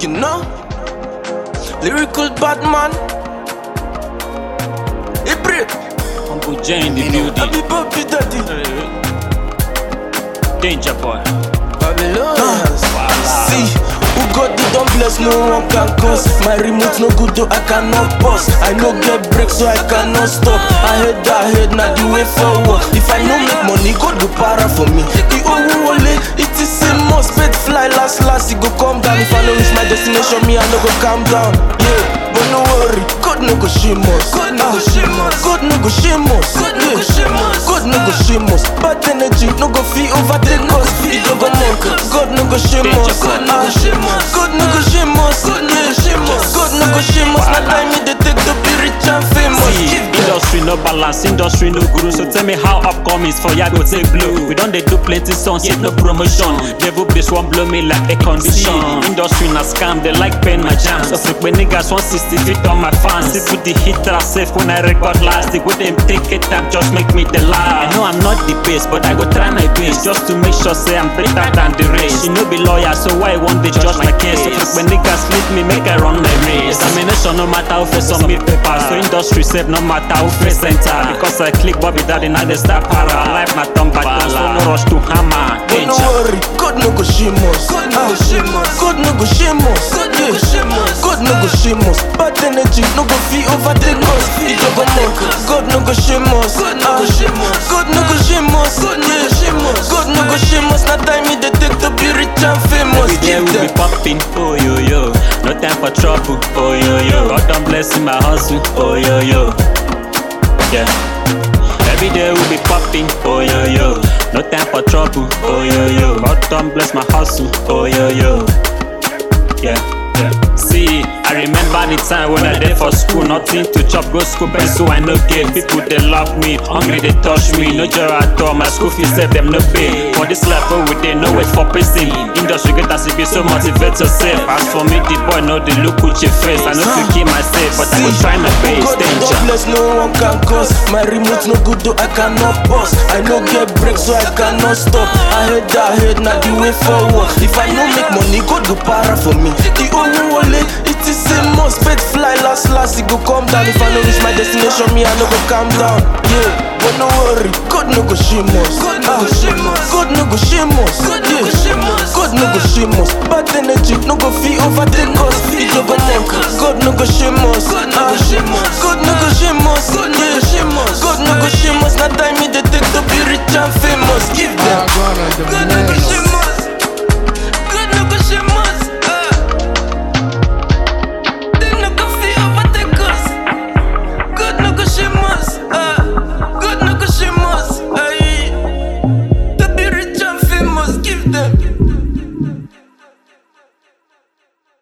You know? Lyrical Batman. Ibre. Humble J in the Happy building. Bobby Daddy. Danger boy. Babylon. See, who God did don't bless, no one can cause. My remote no good, though I cannot pause. I no get break, so I cannot stop. I head that head, now the way forward. If I no make money, God go para for me. The old wallet, it is a must. Bed fly last, last, it go come down. If I no reach my destination, me I no go calm down. Yeah, but no worry, God no go shame us. God no go shame us. God no go shame us. God no go shame us. God no go shame us. Bad energy no go feel overtake us. It no go monk. God no go shame us. God no go shame us. God no go shame us. God no go shame us. God no go shame us. Now time me they take to be rich and famous. See, Give them. industry no balance, industry no guru. So tell me how upcomings for ya go take blow. We don't they do plenty songs, yet no promotion. Devil bitch won't blow me like a condition. Industry na scam, they like pen my jams. So freak when niggas 160 feet on my fans. If put the hitter safe when I record last, they go them take it time, just make me the last. I know I'm not the best, but I go try my best just to make sure say I'm better than the race. She no be lawyer, so why won't they judge my case? So freak when niggas leave me, make I run my race. Examination no matter how face submit paper, so industry safe no matter how face center. Because I click Bobby Daddy, now they start para. Life na turn back, so no rush to hammer. But no Danger. worry, God no go shame us. God no go shame us. God no go shame us. God no go shame us. God no go shame us. Bad energy no go feel overtake us. It no go monk. God no go shame us. God no go shame us. God no go shame us. God no go shame us. God no go shame us. Now time me they take to be rich and famous. Every day Give we be them. popping, oh yo yo. No time for trouble, oh yo yo. God don't bless my hustle, oh yo yo. Yeah. Every day we be popping, oh yo yo. No time for trouble, oh yo yo. God don't bless my hustle, oh yo yo. Yeah, yeah. See, I remember the time when I there for school, nothing to chop, go school, pencil I no get. People they love me, hungry they touch me, no joy at all. My school fees save them no pay. For this life, oh we they no wait for pacing. Industry get as it be so motivate yourself. As for me, the boy know the look with your face. I know to keep myself, but I will try my best. God Danger. don't bless, no one can cause. My remote no good, though I cannot pause. I no get break, so I cannot stop. I head that head, now the way forward. If I no make money, God go para for me. The only wallet, it is a must. Bed fly last, last, it go come down. If I no reach my destination, me I no go calm down. Yeah, but no worry, God no go shame us. God no go shame us. God no go shame us. God no go shame us.